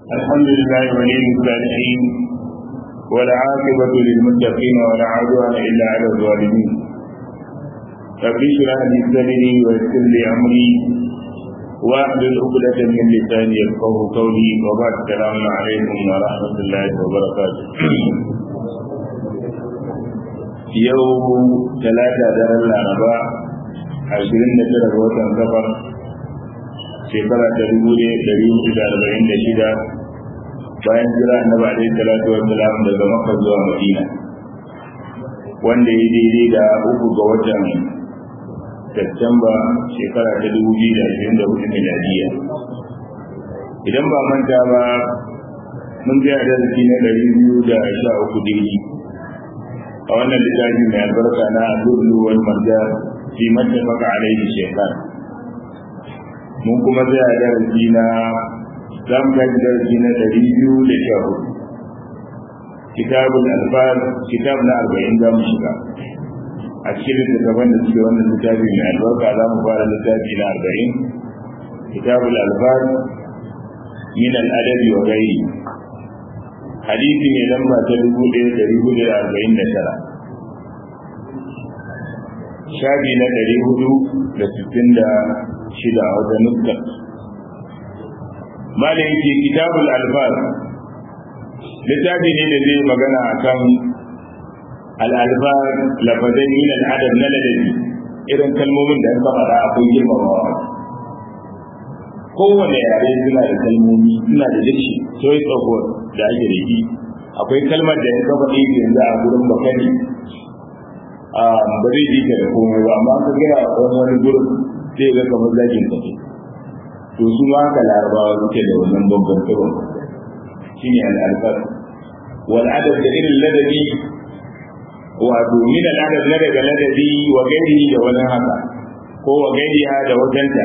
الحمد لله ولي الصالحين والعاقبة للمتقين ولا عدوان إلا على الظالمين رب اشرح لي صدري ويسر لي أمري واحلل عقدة من لساني يفقه قولي وبعد السلام عليكم ورحمة الله وبركاته يوم ثلاثة دار الأربعاء عشرين ترى وطن سفر shekara ta dubu ne dari hudu da arba'in da shida bayan jira annabi alaihi salatu wassalam daga makka zuwa madina wanda ya daidai da uku ga watan Satumba shekara ta dubu biyu da ashirin da hudu miladiya idan ba manta ba mun ga darasi na ɗari biyu da sha uku daidai a wannan littafi mai albarka na lulu wal marja fi mattafaka alaihi shekara mun kuma zai a darasi na za mu gaji darasi na ɗari biyu da sha hudu kitabun alfar kitab na arba'in za mu shiga a cikin littattafan da suke wannan littafi mai albarka za mu fara littafi na arba'in kitabul alfar min al'adabi wa gairi hadisi mai lamba ta dubu ɗaya ɗari hudu da arba'in da tara shafi na ɗari hudu da sittin da shida a wajen nuskar malin yake kitabul alfaz littafi ne da zai magana a kan al'alfaz lafazai min al'adab na ladabi irin kalmomin da aka faɗa akwai girmamawa kowane yare suna da kalmomi suna da dashi choice of word da ake da shi akwai kalmar da ya kafa ɗaya yanzu a gurin bakani ba zai ji ta da komai ba amma ka gaya a wani gurin sai ga kamar zagin ka ce to su ma haka larabawa suke da wannan babban tsiron shine al'alfar wal adab da irin ladabi wato min al adab na daga ladabi wa gairi da wani haka ko wa gairiha da wajenta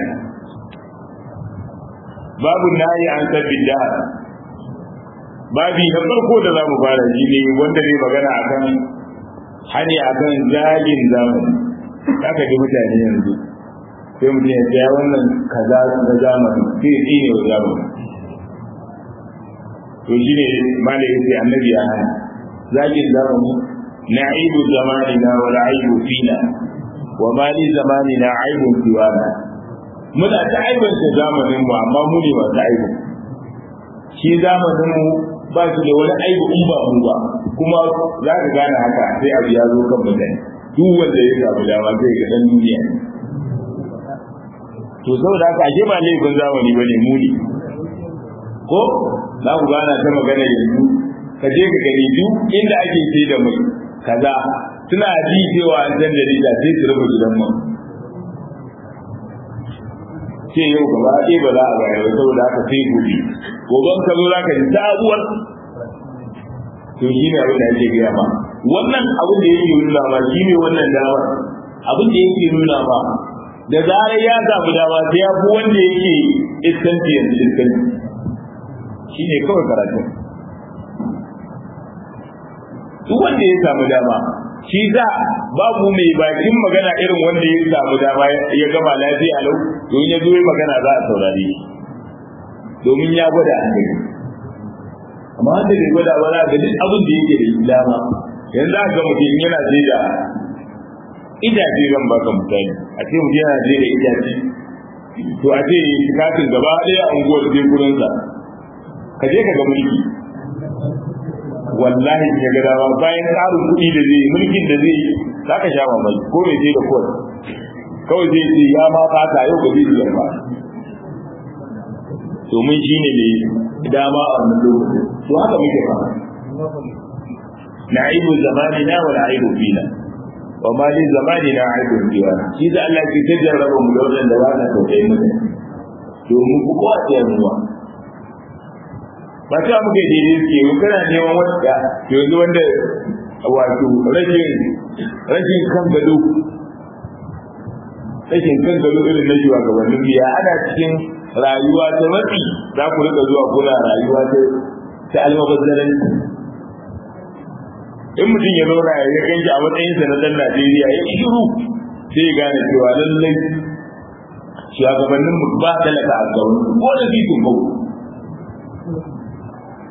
babu nayi an sabbin da babi na farko da zamu fara shi ne wanda zai magana akan hani akan zagin zamani haka ji mutane yanzu sai mutum ya tsaya wannan kaza na zamani sai ya tsine wa zamani to shi ne malai ya ce annabi ya hana zagin zamani na aibu zamani na wala aibu fina wa mali zamani na aibu fiwana muna ta aibanta zamanin mu amma mu ne masu aibu shi zamanin mu ba shi da wani aibu in ba mu ba kuma za ka gane haka sai abu ya zo kan mutane duk wanda ya samu dama zai ga dan duniya to saboda haka ashe ba laifin zamani ba ne muni ko za ku gana ta magana yanzu ka je ka gani duk inda ake sai da mai kaza suna ji cewa an san jarida sai su rufe gidan mu ce yau gaba ɗaya ba za a bayar ba saboda haka sai gobe goben ka zo za ka ji sabuwar to shi ne abin da ake gaya ma wannan abin da yake nuna ma shi ne wannan damar abin da yake nuna ma da zarar ya samu dama sai ya fi wanda yake iskanci yanzu iskanci shi ne kawai karatu duk wanda ya samu dama shi za babu mai bakin magana irin wanda ya samu dama ya gama lafiya lau don ya zo magana za a saurare domin ya gwada a gani amma wanda bai gwada ba za ga duk abin da yake da dama yanzu za ga mutum yana sai da idaje zan baka misali a ce mutum yana je da idaje to a ce katin gaba ɗaya a unguwar je gurinsa ka je ka ga mulki wallahi ya ga dama bayan tsarin kuɗi da zai mulkin da zai za ka sha mamaki ko mai je da kowai kawai zai ce ya ma fata yau ba zai biyar ba domin shi ne mai dama a wannan lokacin to haka muke ba na aibu zamani na wani aibu fina wa ma li zamani na aibun jiwa shi da Allah ke ta jarraba mu da wadanda ba na tausayi mutane domin ku kowa ta ruwa ba ta muke daidai suke yi kana neman wanda yanzu wanda wato rashin rashin kan gado rashin kan gado irin na jiwa gabanin biya ana cikin rayuwa ta matsi za ku rika zuwa kuna rayuwa ta ta almabazzaranci in mutum ya zauna ya ganki a matsayinsa na dan Najeriya ya shiru sai gane cewa lallai shugabannin mu ba talaka a gaban ko da titin bau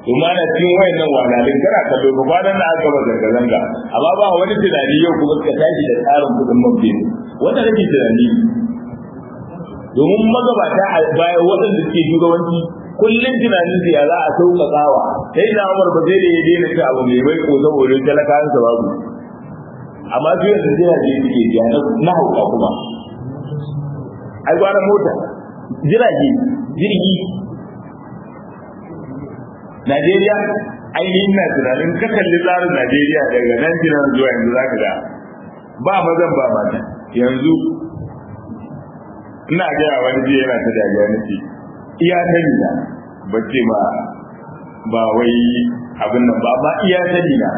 kuma ana cikin wayannan walalin kana kallo ba kwanan da aka ba zanga zanga amma ba wani tunani yau kuma ka tashi da tsarin kudin mafi wanda kake tunani domin magabata a baya waɗanda suke shugabanci kullum tunanin su ya za a sauƙaƙawa sai da Umar ba zai da ya daina ci abu mai bai ko saboda talakawan sa babu amma su yanzu jirage suke biya na hauka kuma ai gwara mota jirage jirgi Najeriya ainihin na tunanin ka kalli tsarin Najeriya daga nan tunanin zuwa yanzu za ka ga ba mazan ba mata yanzu ina gaya wani jiya yana ta dariya na ce iya sani na ba ce ba ba wai abin nan ba ba iya sani na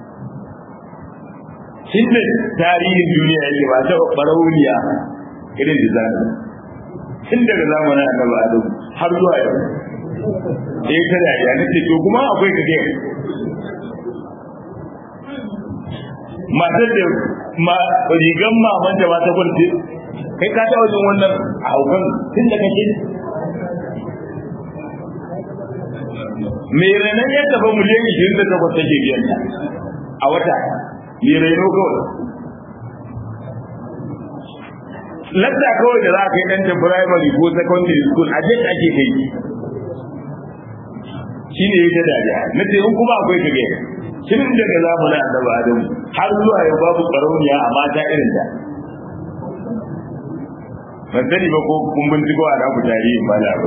shin da tarihin duniya yake ba ta barauniya irin da zaka tun daga zamanin annabi adam har zuwa yau eh ta dariya nace to kuma akwai kake matar da ma rigan maman da ba ta kwarce kai ka taɓa jin wannan a haukan tun da kake mai renon ya taɓa miliyan ishirin da takwas take biyan ta a wata mai reno kawai latta kawai da za a kai ɗanta primary ko secondary school a jet ake kai shi ne ya dariya na ce in kuma akwai kage tun daga zamanin annabi adamu har zuwa yau babu ƙarauniya a mata irin ta ban sani ba ko kun binciko a naku tarihin ba da abu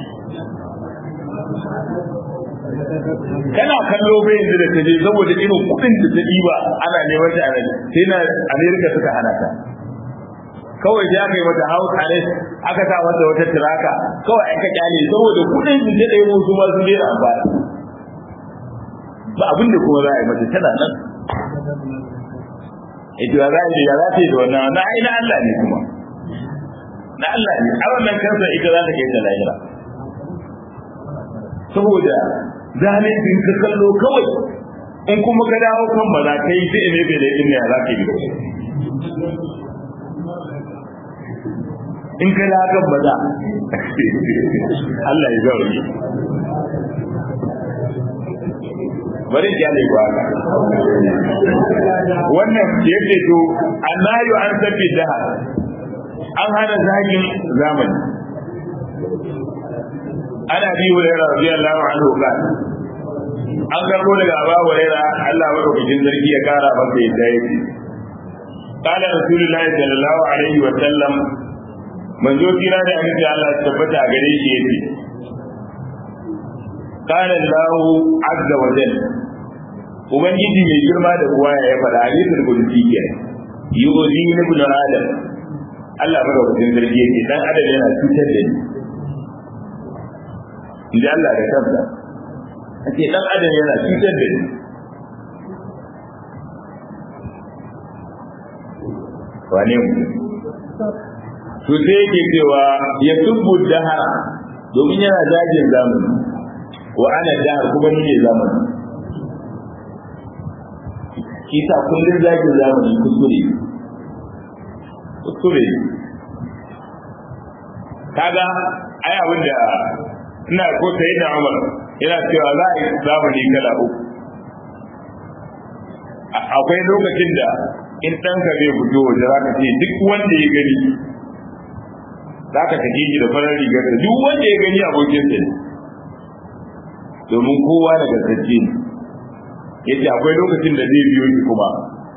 kana kallo bai yanzu da taje saboda irin kuɗin da ta ɗiba ana neman ta a sai na amerika suka hana ta kawai sai aka yi mata house arrest aka sa mata wata tiraka kawai aka kyale saboda kuɗin su ta ɗaya su ma sun daina amfani ba abin da kuma za a yi mata tana nan ita ya za a yi ya za ta yi da wannan na aina Allah ne kuma na Allah ne a wannan kansa ita za ta kai ta lahira saboda zalimin ka kallo kawai in kuma ka dawo kan ba za ka yi sai ne bai da yin ya za ka yi in ka da kan ba za Allah ya zauri bari ya ne ba wannan yake to annayu an sabbi da an hana zagin zamani ana bi hurairah radiyallahu anhu kan an karbo daga Abu Hurairah Allah madaukakin sarki ya kara masa yadda yake قال رسول الله صلى الله عليه وسلم manzo kira da annabi Allah ya tabbata a gare shi yace قال الله عز وجل ubangiji mai girma da ruwa ya faɗa hadisul qudsi ke yuzi ibn adam Allah madaukakin sarki yake dan adam yana cutar da ni inda Allah da kansa ake dan adam yana cutar da ni wane mu to sai yake cewa ya tubbu dahara domin yana zagin zamani wa ana dahar kuma ni ne zamani kisa kullum zagin zamani kuskure kuskure kaga ai abin da ina ko sai da Umar yana cewa za a yi zamani kala uku akwai lokacin da in ɗanka zai fito waje za ka ce duk wanda ya gani za ka tafi shi da farar rigar da duk wanda ya gani abokin sa ne domin kowa da gaskacce ne yace akwai lokacin da zai biyo shi kuma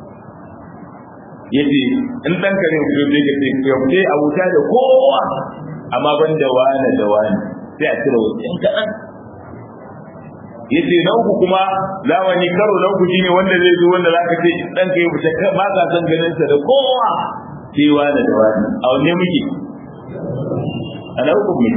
yace in ɗanka zai fito zai ka ce ya fite a wuta da kowa amma ban da wani da wani sai a cire wasu in kaɗan yace na uku kuma zamani karo na uku shine wanda zai zo wanda zaka ce dan kai fita ba ka san ganin sa da kowa sai wani da wani a wanne muke ana uku mu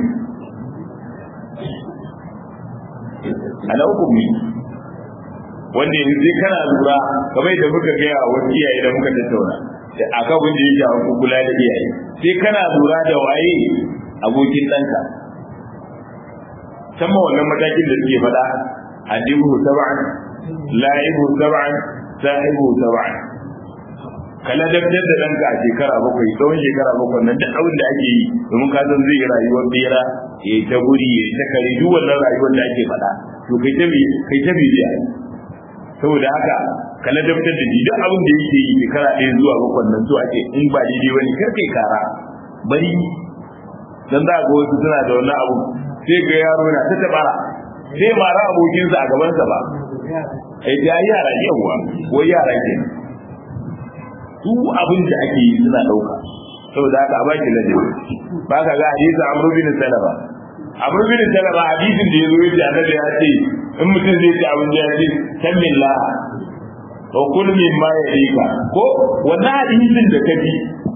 ana uku mu wanda yanzu sai kana lura kamar da muka gaya wa wasu iyaye da muka tattauna da aka wanda ya shafi kula da iyaye sai kana lura da waye abokin ɗanka sama wannan matakin da suke faɗa adibuhu sab'an la'ibuhu sab'an sahibuhu sab'an ka ladabtar da ɗanka a shekara bakwai tsawon shekara bakwai nan duk abin da ake yi domin ka san zai yi rayuwar bera ya yi ta guri ya yi ta kare duk wannan rayuwar da ake faɗa to kai ta kai ta bibiya saboda haka ka ladabtar da shi duk abin da yake yi shekara ɗaya zuwa bakwai nan zuwa ake in ba daidai wani kar kai kara bari dan za ga wasu suna da wannan abu sai ga yaro na ta tabara sai mara abokinsa a gabansa ba ai da yara yawa wai yara ke duk abin da ake yi suna dauka saboda haka a baki ladabi ba ka ga hadisi amru bin salama amru bin salama hadisin da yazo yace annabi ya ce in mutum zai ci abin da ya ce samillah wa kul mimma yalika ko wannan hadisin da kaji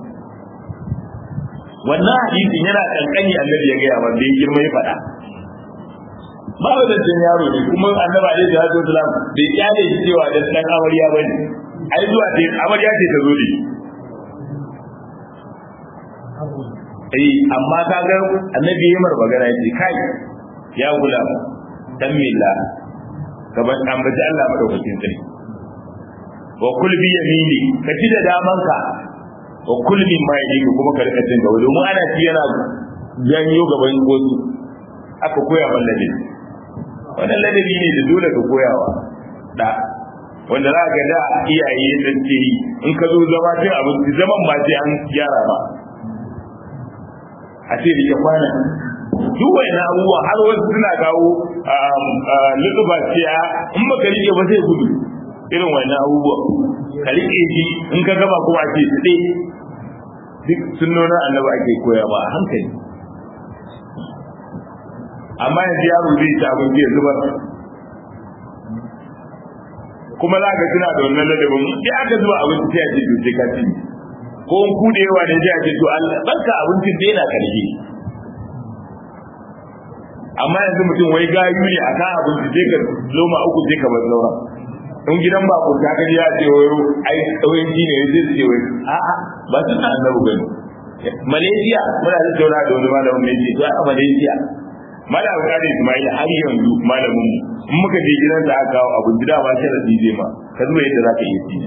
wannan hadisin yana kankani annabi ya gaya wanda ya girma ya faɗa ba da zancen yaro ne kuma annabi alaihi salatu wasalam bai kyale shi cewa dan dan amarya bane ai zuwa ce amarya ce ta zo da shi eh amma ka ga annabi ya mar magana yace kai ya gula dan milla kaman ambaci Allah madaukakin sarki wa kul bi yamini ka ci da damanka wa kul min ma yadi kuma ka rika cin gaba domin ana ci yana janyo gaban gosu aka koya man ladabi wannan ladabi ne da dole ka koyawa da wanda za ka da iyaye dan ce in ka zo zama cin abinci zaman ba sai an gyara ba a ce da kwana duk wani abubuwa har wasu suna kawo lutuba ciya in ba ka rike ba sai gudu irin wani abubuwa ka rike shi in ka gaba kuma a ce su ɗe duk sunnonin annaba ake koya ba a hankali amma yanzu yaro zai ci abinci ya zubar kuma za ka tuna da wannan ladabin sai aka zuba abinci sai a ce to sai ka ci ko in kude yawa ne sai a ce to Allah barka abincin da yana karfi amma yanzu mutum wai gayu ne a kan abinci sai ka loma uku sai ka bar sauran in gidan ba ku ta kaji ya ce wai ai tsawon ji ne zai ce wai a'a ba su na annabu gani Malaysia muna da tauna da wani malamin mai ce a Malaysia Malam Kadi Ismail har yanzu malamin mu in muka je gidan da aka kawo abin da ba shi da zai ma ka zuba yadda za ka iya ci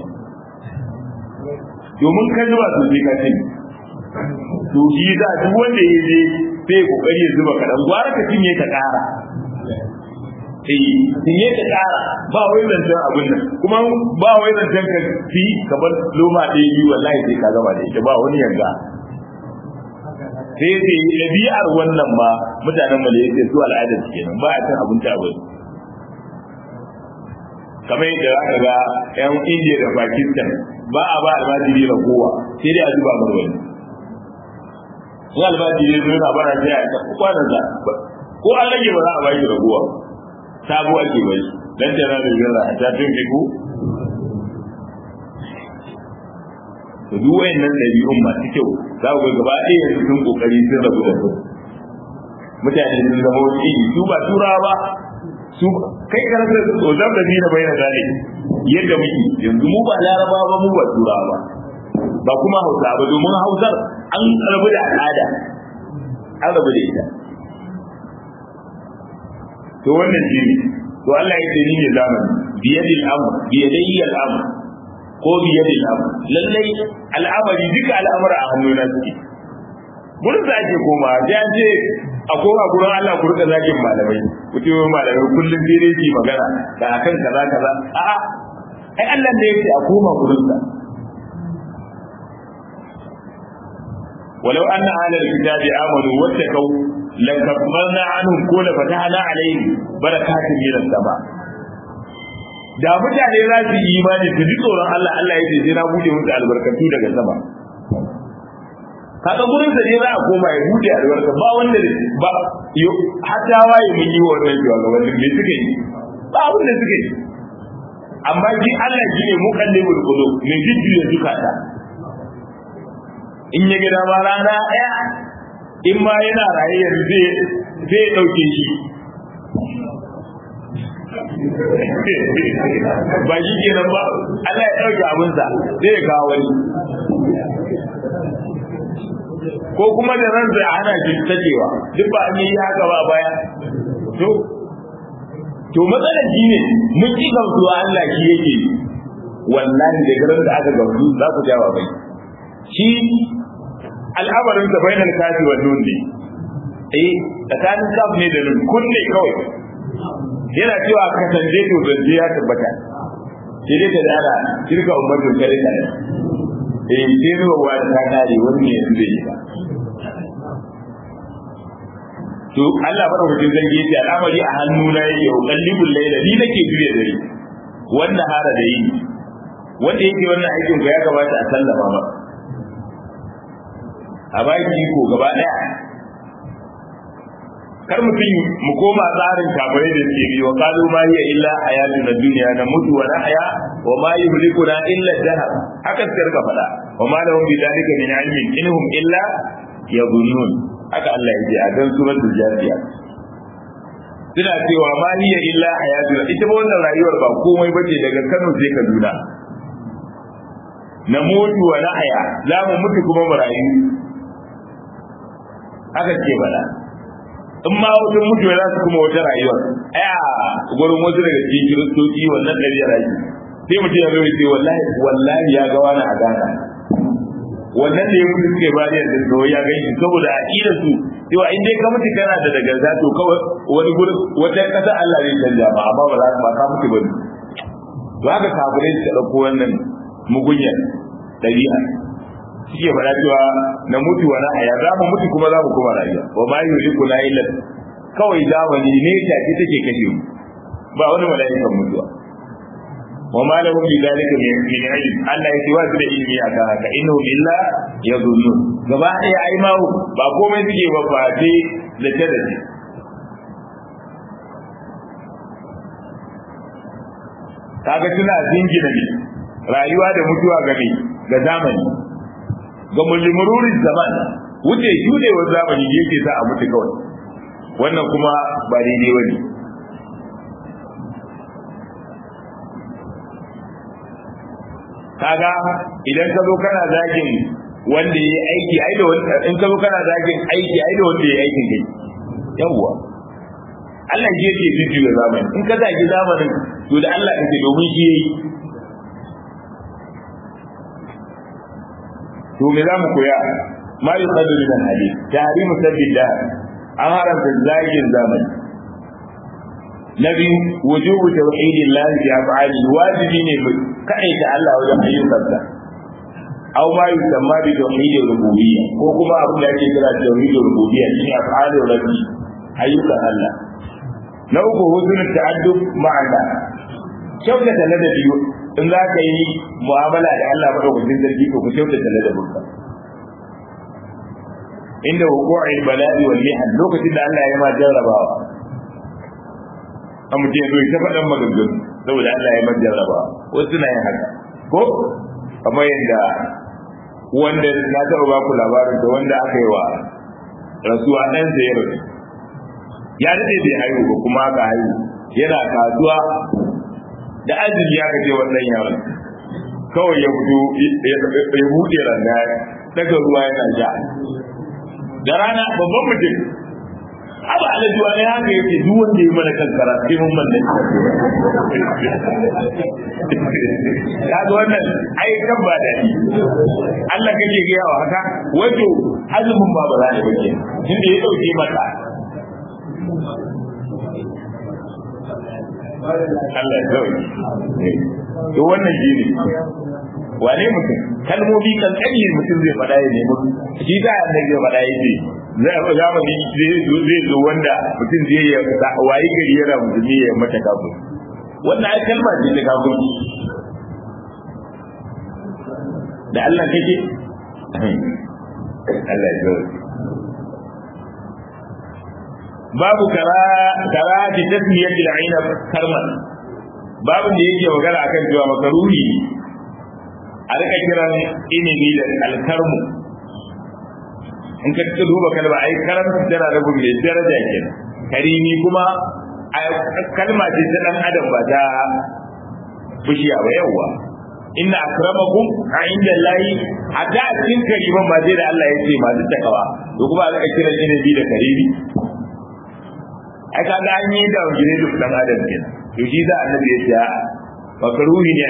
domin ka zuba su sai ka ci to shi za duk wanda ya je sai kokari ya zuba kaɗan gwara ka cinye ka ƙara eh cinye ka ƙara ba wai zancen abin nan kuma ba wai zancen ka fi ka bar loma ɗaya biyu wallahi sai ka gama da ita ba wani yanga sai sai ɗabi'ar wannan ba mutanen malaysia su al'adar su kenan ba a cin abinci a wani kamar yadda aka ga yan indiya da pakistan ba a ba almajiri ragowa sai dai a zuba mar wani in almajiri zo yana bara sai a tafi kwanan sa ko an rage ba za a baki ragowa sabo ake bai dan tana da zira a tafin fiku to duk wayannan ɗabi'un masu kyau za ku ga gaba ɗaya yanzu sun kokari sun rabu da su mutane sun zama wani iri su ba turawa ba su kai ka rasa ozam da dina bai na gane yadda muke yanzu mu ba laraba ba mu ba turawa ba ba kuma hausa ba domin hausar an rabu da al'ada an rabu da ita to wannan shi ne to Allah ya ce ni ne zamani biyadil amr biyadayyi al'amr ko biyadil amr lallai al'amari duka al'amura a hannuna suke gurin da ake koma sai an ce a koma gurin Allah ku rika zakin malamai ku ce malamai kullum sai dai su magana da akan kaza kaza a'a ai Allah ne yake a koma gurin sa ولو أن أهل الكتاب آمنوا واتقوا لكفرنا عنهم كل فتحنا عليهم بركات من السماء da mutane za su yi imani su ji tsoron Allah Allah ya ce sai na bude musu albarkatu daga sama kaga gurin sa ne za a koma ya bude albarka ba wanda ba hatta waye mun yi wannan jiwa ga wannan me suka yi ba wanda suka yi amma ji Allah ji ne muqallibul qulub me jiddu zukata in ya gida ma rana ɗaya in ma yana raye yanzu zai zai ɗauke shi ba shi kenan ba Allah ya ɗauke abinsa zai ya kawo wani ko kuma da ran zai hana shi tacewa duk ba an yi haka ba baya to to matsalar shi ne mun ƙi gamsuwa Allah shi yake wallahi da garin da aka gamsu za ku jawa bai shi al'amarin sa bainal kafi wa nun ne eh tsakanin kaf ne da nun kun ne kawai yana cewa kasance to zance ya tabbata sai dai ta dara shirka ummatin kare ta ne eh sai ruwa wa ta kare wani ne yanzu zai yi ba to Allah fara hujin zan yi al'amari a hannu na yake ukallibul layla ni nake juye dare wanda hara da yi wanda yake wannan aikin ko ya kamata a sallama ba a baki ko gaba daya kar mutum mu koma tsarin kafirai da suke biyo kalu ma hiya illa hayatun dunya na mutu wa nahya wa ma yuhlikuna illa dahab haka suka rika faɗa wa ma lahum bi dalika min ilmin inhum illa yadhunnun haka Allah ya ce a dan suratul jafiya suna cewa ma hiya illa hayatun ita ba wannan rayuwar ba komai bace daga Kano sai Kaduna na mutu wa nahya za mu mutu kuma mu rayu haka ce bala in ma wajen mutu za su kuma wata rayuwar aya gurin wasu daga cikin kiristoci wannan ɗabi'ar ake sai mutum ya zo ya ce wallahi wallahi ya ga wani a gana wannan da ya mutu suke ba da yadda ya gani saboda aqidar su cewa in dai ka mutu kana da daga to kawai wani gurin wata kasa Allah zai canja ba amma ba za ka ka mutu bane to haka kafirai su dauko wannan mugunyar dabi'a suke faɗa cewa na mutu wa haya za mu mutu kuma za mu kuma rayuwa wa ma yuliku la illa kawai zamani ne ta ce take kashe mu ba wani mala'ikan mutuwa wa ma lahum bi dalika min ilm Allah yake wa da ilmi akan haka innahu illa yadhunnun gaba ɗaya ai ma ba komai suke ba ba dai da tada ne kaga suna jingina ne rayuwa da mutuwa ga me ga zamani ga mulmururin zaman wuce shudewar zamani yake sa a mutu kawai wannan kuma ba daidai bane kaga idan ka zo kana zagin wanda yayi aiki ai da wanda in ka zo kana zagin aiki ai da wanda yayi aikin kai yawwa Allah shi yake jujjuya zamani in ka zagi zamanin to da Allah kake domin shi yayi to me za mu koya ma yi tsadu min hadith tahrimu sabida an haramta zagin zamani na biyu wujubu tauhidillahi bi af'ali wajibi ne kai ta Allah wajen ayyukansa aw ma yusamma bi tauhidir rububiyya ko kuma abin da ake kira tauhidir rububiyya shine af'alu rabbi ayyukan Allah na uku husnul ta'addub ma'ana kyautata ladabi in za ka yi mu'amala da Allah madaukakin sarki ko ku kyautata ladabinka inda wuqu'il bala'i wal mihan lokacin da Allah ya ma jarrabawa an mutum zo ta faɗan maganganu saboda Allah ya ma jarrabawa wasu na yin haka ko kamar yadda wanda na taɓa ba ku labarin da wanda aka yi wa rasuwa ɗan sa ya rasu ya daɗe bai haihu ba kuma aka haihu yana kasuwa da azumi ya kace wannan yaron kawai ya fito ya buɗe ranga daga ruwa yana ja da rana babban mutum abu alaji wani haka yake duk wanda ya mana kankara sai mun manne kaga wannan ai kan ba dadi Allah kake ga yawa haka wato azumin ba ba za ta bace tunda ya dauke mata Allah ya dauke to wannan shi ne wane mutum kalmomi kankani mutum zai faɗa ya nemi shi da annabi zai faɗa ya ce zai zamani zai zo wanda mutum zai ya wayi gari yana musulmi ya mata kafin wannan ai kalma ce ta kafin da Allah kake Allah ya zo babu kara kara ta tasmiyatul ainab karman babu da yake magana akan cewa makaruhi a rika kiran inibi da alkarmu in ka ta duba kalma ai karamta tana rabin mai daraja ke karimi kuma kalma ce ta dan adam ba ta bishiya ba yawa inna akramakum a inda layi hatta a cikin kariman ma sai da Allah ya ce masu takawa to kuma a rika kiran inibi da karimi ai kaga an yi da gine da dan adam kenan to shi da annabi ya ce makaruhi ne